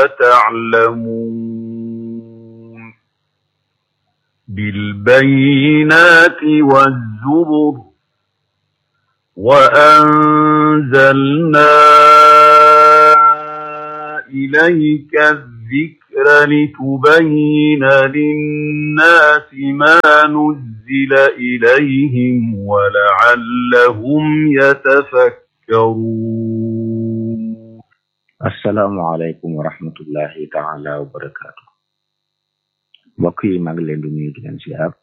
تعلمون بالبينات والزبر وأنزلنا إليك الذكر لتبين للناس ما نزل إليهم ولعلهم يتفكرون asalaamaaleykum wa rahmatullahi taala wa barakaatu mbokk yi maa ngi leen di nuyu di leen siyaar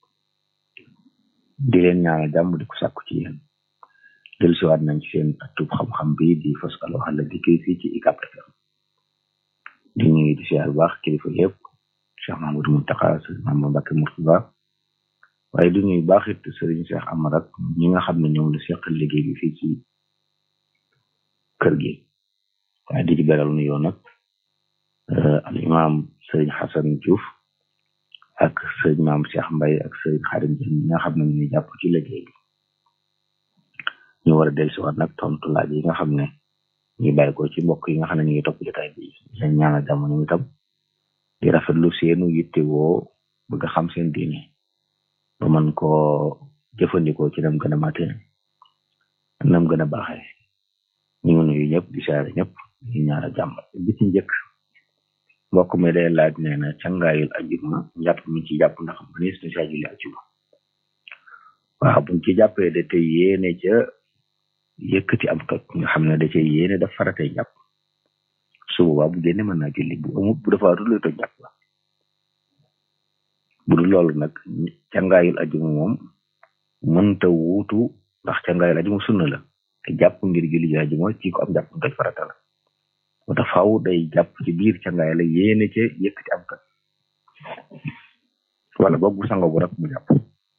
di leen ñaanal jàmm di ko sàkku ci yéen dellusiwaat nañ ci seen atub xam-xam bi di faskalo xala dikki fii ci ICAP FM di nuyu di siyaar bu baax kilifa yëpp Cheikh Mahamadou Mountakha Sëriñ Mamadou Mbacké Mourtada waaye di nuyu baax it Sëriñ Cheikh Amar ak ñi nga xam ne ñoom la seqal liggéey bi fii ci kër gi waaye di ci beral nuyoo nag al imam sëriñ Xasan Diouf ak sëriñ maam Cheikh Mbaye ak sëriñ Xarim Dieng ñi nga xam ne ñu jàpp ci liggéey bi ñu war a dellusiwaat nag tontu laaj yi nga xam ne ñu bàyyi ko ci mbokk yi nga xam ne ñu ngi topp jotaay bi leen ñaanal jàmm ñu itam di rafetlu seenu yitte woo bëgg a xam seen diine ba mën koo jëfandikoo ci nam gën a mate nam gën a baaxee ñu ngi nuyu ñëpp di saare ñëpp ñu ñaanal jàmm bi ci njëkk mbokk mi day laaj nee na cangaayul ajuma njàpp mi ci jàpp ndax mënees na saa julli ajuma waaw buñ ci jàppee da tey yéene ca yëkkati am toj nga xam ne da cay yéene daf faratay jàpp su boobaa bu génne mën naa julli bu amut bu dafa rulay toj jàpp la bu dul loolu nag cangaayul ajuma moom mënta wuutu ndax cangaayul ajuma sunna la te jàpp ngir julli ji ajuma ci ko am jàpp toj farata la moo tax faaw day jàpp ci biir cangaay la yéene ca yëkkati am toj wala boog bu sango bu rek mu jàpp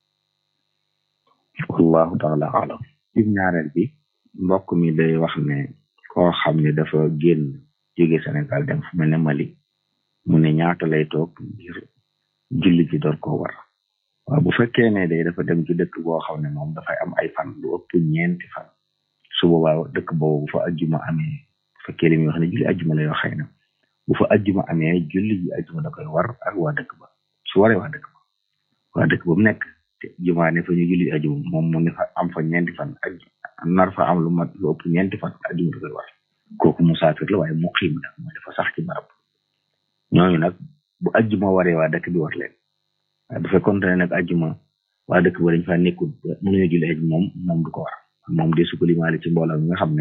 wallahu taala alam ci ñaareel bi mbokk mi day wax ne koo xam ne dafa génn jóge Sénégal dem fu mel ne Mali mu ne ñaata lay toog ngir julli ji door ko war waaw bu fekkee ne day dafa dem ci dëkk boo xam ne moom dafay am ay fan lu ëpp ñeenti fan su boobaa dëkk boobu bu fa ajjuma amee bu fekkee li muy wax ne julli ajjuma lay wax xëy na bu fa ajjuma amee julli ji ajjuma da koy war ak waa dëkk ba su waree waa dëkk ba waa dëkk ba mu nekk te jumaa ne fa ñu julli ajjuma moom mu ne fa am fa ñeenti fan ak nar fa am lu mat lu ëpp ñeenti fan ajjuma da koy war kooku musaafir la waaye muqiim la mooy dafa sax ci barab ñooñu nag bu ajjuma waree waa dëkk bi war leen waaye bu fekkoon ne nag ajjuma waa dëkk ba dañ fa nekkul mënuñu julli ajjuma moom moom du ko war moom de su ko limaale ci mbooloo mi nga xam ne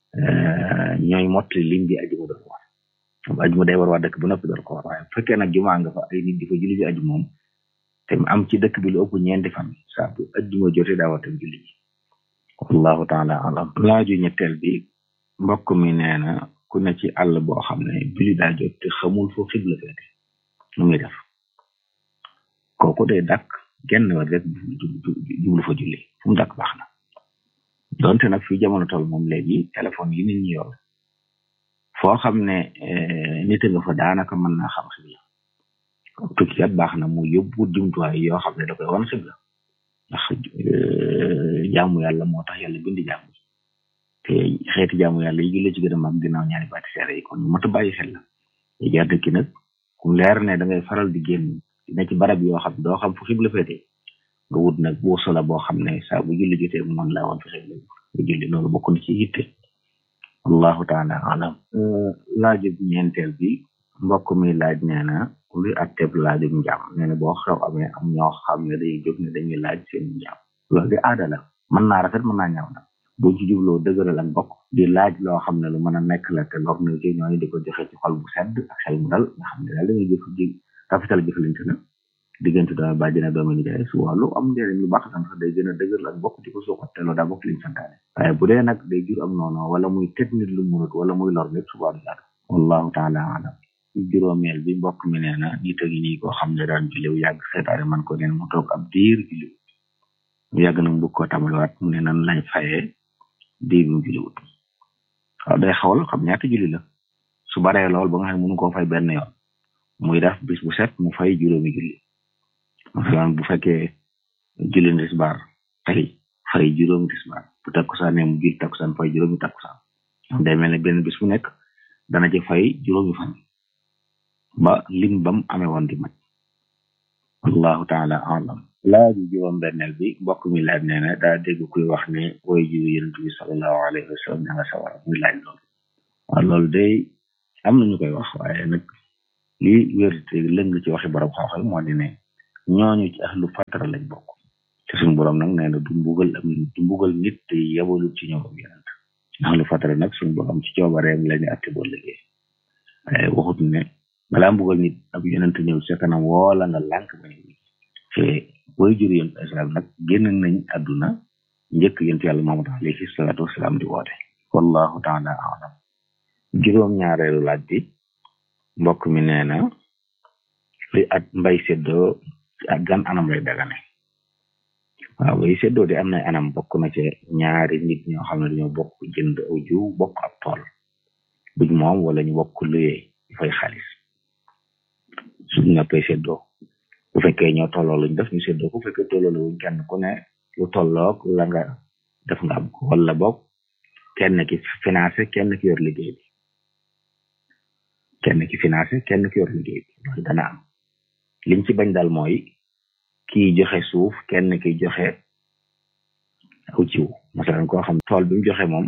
ñooy mottali lim bi ajjuma doon war moom ajjuma day war waa dëkk bu noppi doon ko war waaye bu fekkee nag jumaa nga fa ay nit di fa julli ji ajjuma moom te am ci dëkk bi lu ëpp ñeenti fan saa bu ajjuma jotee daa war tam julli ji wallahu taala alam laaju ñetteel bi mbokk mi nee na ku ne ci àll boo xam ne julli daa jot te xamul foo xibla feete nu muy def kooku day dàkk genn wet rek jublu fa julli fu mu dàkk baax na donte nag fi jamono toll moom léegi téléphone yi nit ñi yor foo xam ne nit nga fa daanaka mën naa xam xibla tukkikat baax na mu yóbbu jumtuwaay yoo xam ne da koy wan xibla ndax jaamu yàlla moo tax yàlla bindi jaamu te xeeti jaamu yàlla yi julli ci gën a mag ginnaaw ñaari baati seere yi kon mat a bàyyi xel la te jaar dëkki nag ku leer ne da ngay faral di génn dina ci barab yoo xam doo xam fu xibla féete nga wut nag boo sola boo xam ne saa bu julli jotee mu mën laa woon fi xibla nga julli loolu bokk na ci yitte wallahu taala alam laaju ñeenteel bi mbokk mi laaj nee na luy atteb laajum njaam nee na boo xew amee am ñoo xam ne day jóg ne dañuy laaj seen njaam loolu di aada la mën naa rafet mën naa ñaaw nag boo ci jubloo dëgëral ak bokk di laaj loo xam ne lu mën a nekk la te lor na ci ñooñu di ko joxe ci xol bu sedd ak xel mu dal nga xam ne daal dañuy jëf ji rafetal jëfalante na diggante doomi bàjjen ak doomi nijaay su wàllu am njëriñ lu baax sax day gën a dëgëral ak bokk di ko suuxat te loolu daa bokk liñ santaane waaye bu dee nag day jur am noonu wala muy teg nit lu munut wala muy lor nit subaa du jaadu wallahu taala alam juróomeel bi mbokk mi nee na nit a ngi nii koo xam ne daan julliw yàgg seetaane man ko neen mu toog ab diir julliw mu yàgg nag bëgg koo tamaliwaat mu ne nan lañ fayee diir mu julliwut waaw day xawal xam ñaata julli la su baree lool ba nga xam ne mënu koo fay benn yoon muy def bis bu set mu fay juróomi julli masalan bu fekkee julli tisbaar tey fay juróomi tisbaar bu takkusaan ne mu julli takkusaan fay juróomi takkusaan day mel ne benn bis bu nekk dana ci fay juróomi fan ba lim bam amee woon di mat wallahu taala alam laaj bi juróom benneel bi mbokk mi laaj nee na daa dégg kuy wax ne woy jiw yonent bi salallahu alayhi wa sallam ña nga sawara muy laaj loolu waaw loolu day am nañu koy wax waaye nag li wérte lëng ci waxi borom xam-xam moo di ne ñooñu ci ahlu fatara lañ bokk te suñu borom nag nee na du mbugal am du mbugal nit te yebalu ci ñoom ak yonent ahlu fatara nag suñu borom ci coobareem lañu atte boo liggéey waaye waxut ne balaa mbugal nit ab yonent ñëw sa kanam woola nga lànk ba ñëw te booy jur yonent islam nag génn nañ àdduna njëkk yonent yàlla Muhammad alayhi salaatu wasalaam di woote wallahu taala alam juróom ñaareelu laaj bi mbokk mi nee na li at mbay seddoo ak gan anam lay dagane waaw bay seddoo di am na anam bokk na ci ñaari nit ñoo xam ne dañoo bokk jënd aw jiw bokk ab tool buñ moom wala ñu bokk luyee fay xaalis suñ noppee seddoo bu fekkee ñoo tolloo luñ def ñu seddoo ko bu fekkee tolloo la wuñ kenn ku ne lu tolloog la nga def nga am ko wala bokk kenn ki financé kenn ki yor liggéey bi kenn ki financé kenn ki yor liggéey bi loolu dana am liñ ci bañ daal mooy kii joxe suuf kenn ki joxe aw jiw masalan koo xam tool bi mu joxe moom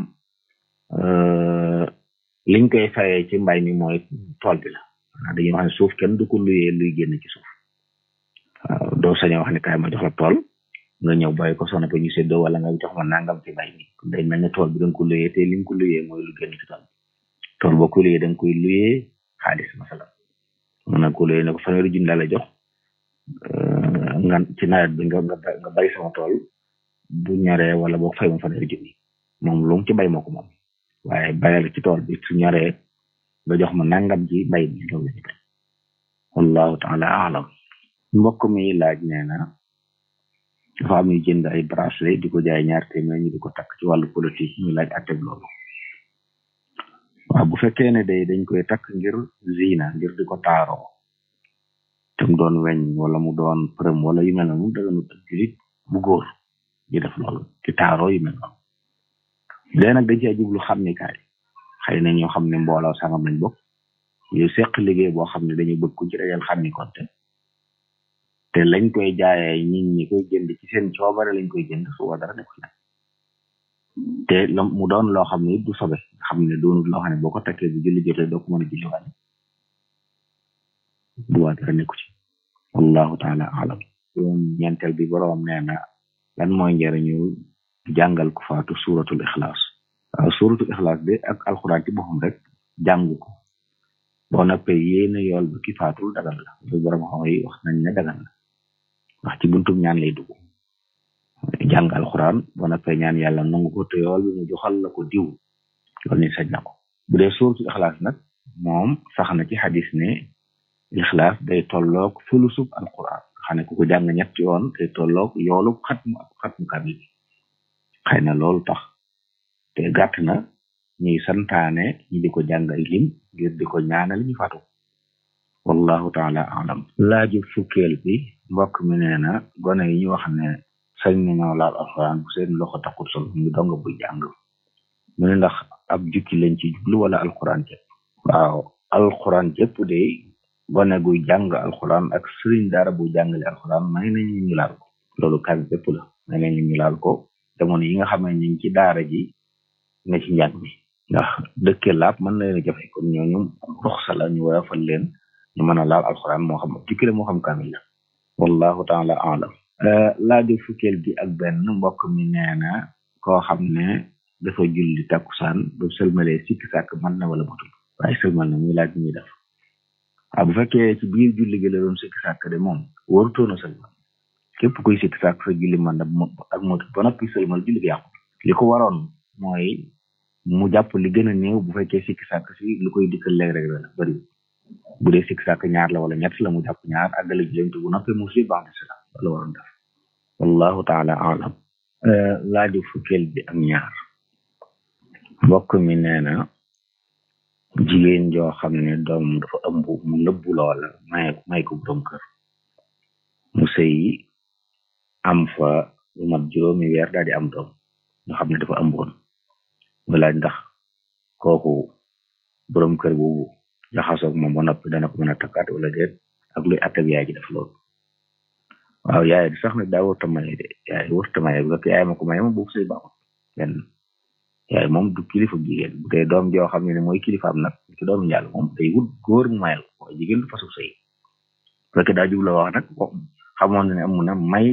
liñ koy fayee ci mbay mi mooy tool bi la waaw dañuy wax ne suuf kenn du ko luyee luy génn ci suuf waaw doo sañoo wax ne kaay ma jox la tool nga ñëw bàyyi ko soxna ko ñu séddoo wala nga jox ma nangam ci mbay mi day mel ne tool bi da nga ko luyee te li nga ko luyee mooy lu génn ci tool bi tool boo ko luyee da nga koy luyee xaalis masalan mun na ko luyee ne ko fanweeri junni la jox nga ci nawet bi nga nga bay sama tool bu ñoree wala boo fay ma fanweeri junni moom lu mu ci bay moo ko moom waaye bayal ci tool bi su ñoree nga jox ma nangam ji bay mi loolu lañu bay wallahu taala alam mbokk mi laaj nee na dafa am ñu jënd ay bracelet di ko jaay ñaar téeméer ñu di ko takk ci wàllu politique ñu laaj atteb loolu waaw bu fekkee ne day dañ koy takk ngir zina ngir di ko taaroo te mu doon weñ wala mu doon përëm wala yu mel noonu daganut ak julit bu góor di def loolu ci taaroo yu mel noonu dee nag dañ cee jublu xam ni kaay xëy na ñoo xam ne mbooloo sangam lañ bokk yu seq liggéey boo xam ne dañu bëgg ku ci dajal xam ni konte te lañ koy jaayee nit ñi koy jënd ci seen coobare lañ koy jënd su wa dara nekk ci te mu doon loo xam ne du sobe nga xam ne doonul loo xam ne boo ko takkee bu julli jotee doo ko mën a julli wàlle bu waa dara nekku ci wallahu taala alam yoon ñeenteel bi boroom nee na lan mooy njëriñu jàngal ko faatu suratul ixlaas waaw suratul ixlaas de ak alxuraan ci boppam rek jàng ko boo noppee yéena yool ba ki faatul dagal la lu borom xam yi wax nañ ne dagal la wax ci buntum ñaan lay dugg jàng alxuraan boo noppee ñaan yàlla nangu ko te yool bi mu joxal la ko diw loolu ni sañ na ko bu dee suratul ixlaas nag moom sax na ci xadis ne ixlaas day tolloog fulusub alquran xam ne ku ko jàng ñetti yoon day tolloog yoolub xatmu ak xatmu kamil xëy na loolu tax te gàtt na ñuy santaane ñi di ko jàng ay lim ngir di ko ñaanal ñu fatu wallahu taala alam laaju fukkeel bi mbokk mi nee na gone yi ñu wax ne sañ nañoo laal alquran bu seen loxo taxul sol mu dong buy jàng mu ne ndax ab jukki lañ ci jublu wala alquran jëpp waaw alquran jëpp de gone guy jàng alxuraan ak sëriñ daara bu jàngale alxuraan may nañu ñu laal ko loolu kan bépp la may nañu ñu laal ko jamono yi nga xam ne ñu ngi ci daara ji ne ci njàng mi ndax dëkke laab mën na leen a jafe kon ñooñu ruxsa la ñu war a fal leen ñu mën a laal alxuraan moo xam jukki la moo xam kaamil la wallahu taala alam laaju fukkeel bi ak benn mbokk mi nee na koo xam ne dafa julli takkusaan ba sëlmalee sikki sàkk mën na wala matul waaye sëlmal na muy laaj muy def waaw bu fekkee ci biir julli gi la doon sikki sàkk de moom warutoona sëlmal képp kuy sikki sàkk sa julli man da ak motu ba noppi sëlmal julli gi yàqu li ko waroon mooy mu jàpp li gën a néew bu fekkee sikki sàkk si lu koy dikkal léeg rek la bëri bu dee sikki sàkk ñaar la wala ñett la mu jàpp ñaar àggale julleem te bu noppi mu si baax si la wala waroon def wallahu taala alam laaju fukkeel bi ak ñaar mbokk mi nee na jigéen joo xam ne doom dafa ëmb mu nëbbu loola may may ko borom kër mu sëy am fa lu mat juróomi weer daal di am doom nga xam ne dafa ëmboon mu laaj ndax kooku borom kër boobu jaxasoog moom ba noppi dana ko mën a takkaat wala déet ak luy attab yaay ji def loolu waaw yaay di sax nag daa wërta maye de yaay wërta maye bu fekk yaay ma ko maye moom boobu sëy baaxut benn yaay moom du kilifa jigéen bu dee doom joo xam ne ne mooy kilifaam nag ci doomu njàll moom day wut góor mu mayal ko jigéen du fasu sëy bu fekkee daa jubla wax nag xamoon na ne am na may